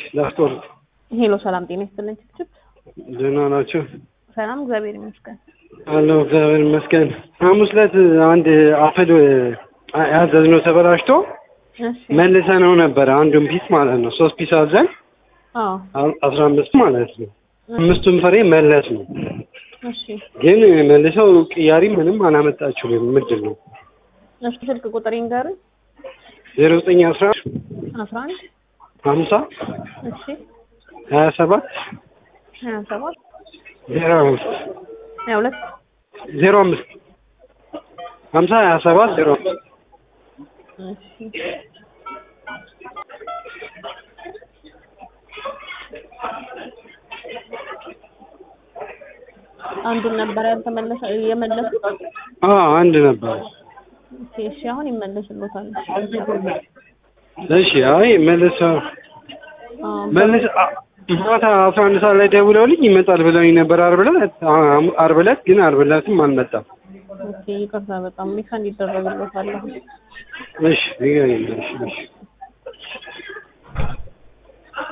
ላስቆርጥ። ሄሎ ሰላም ጤና ይስጥልኝ። ችፕችፕ ደህና ናቸው ሰላም እግዚአብሔር ይመስገን። አለሁ እግዚአብሔር ይመስገን። ሐሙስ ዕለት አንድ አፕል ያዘዝነው ተበላሽቶ እሺ መልሰነው ነበረ አንዱን ፒስ ማለት ነው። ሶስት ፒስ አዘን አዎ አ- አስራ አምስት ማለት ነው። አምስቱን ፍሬ መለስ ነው። እሺ ግን መልሰው ቅያሪ ምንም አላመጣችሁም። ምንድን ነው እስኪ ስልክ ቁጥር ይንገሩኝ። ዜሮ ዘጠኝ አስራ አስራ አንድ ሀምሳ እሺ ሀያ ሰባት ሀያ ሰባት ዜሮ አምስት ሀያ ሁለት ዜሮ አምስት ሀምሳ ሀያ ሰባት ዜሮ አምስት እሺ አንዱን ነበር ያልተመለሰ የመለሱት። አ አንድ ነበር። ኦኬ እሺ አሁን ይመለስሎታል። እሺ አይ መልሰው አዎ መልስ አ- ማታ አስራ አንድ ሰዓት ላይ ደውለውልኝ ይመጣል ብለውኝ ነበር ዓርብ ዕለት አ- ዓርብ ዕለት ግን ዓርብ ዕለትም አልመጣም። ኦኬ ይቅርታ በጣም ሚካ እንዲደረግሎታል። እሺ ንገረኝ እሺ እሺ